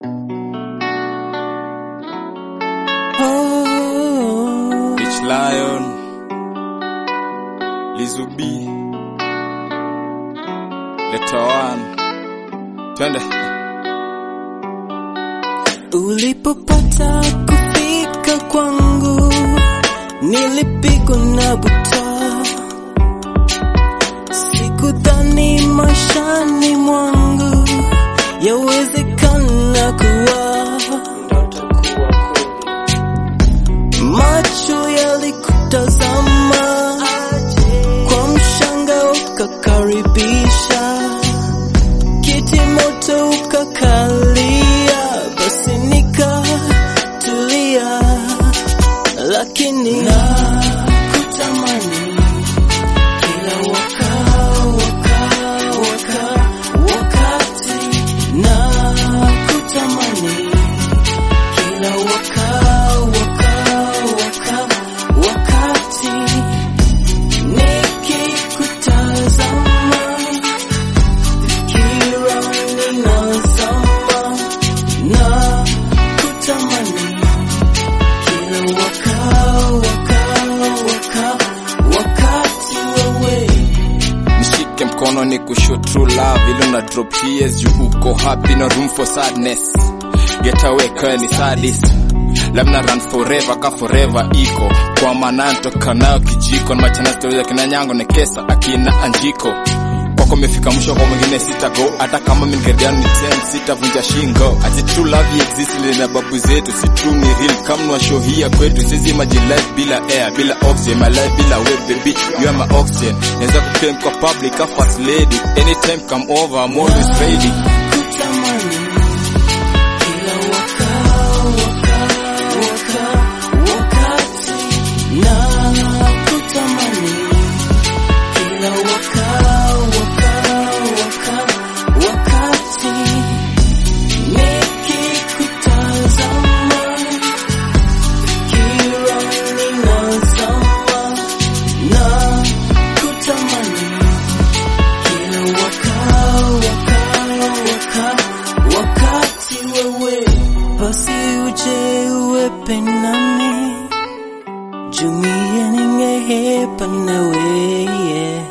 Oh, Rich Lion, Lizubi, Letter One, twende. ulipopata kufika kwangu nilipigwa na buta, sikudhani maishani mwangu yawezekana kuwa macho yalikutazama kwa mshanga ukakaribisha kiti moto ukakalia basi nikatulia lakini nakutamani kila waka, waka, waka, wakati nakutamani kila waka, waka, waka, wakati nikikutazama fikira ninazama na kutamani kila waka, waka, waka, wakati wewe Nishike mkono ni kushow true love ile una drop tears you uko happy no room for sadness get away kwa ni sadist labda run forever ka forever iko kwa maana ntoka nayo kijiko na machana stories ya kina nyango na kesa akina anjiko kwako mefika mwisho kwa mwingine sita go hata kama mingeriano ni ten sitavunja shingo ati true love exist ile na babu zetu si true ni real kama nwa show hii ya kwetu sisi imagine life bila air bila oxygen my life bila we baby you are my oxygen naweza kuclaim kwa public a first lady anytime come over I'm always ready kutamani kila waka, waka, waka, wakati na kutamani kila waka, waka, waka, wakati nikikutazama fikira ninazama na kutamani kila waka, waka, waka, wakati wewe basi uje uwepe nami jumie ningehepa nawe yeah.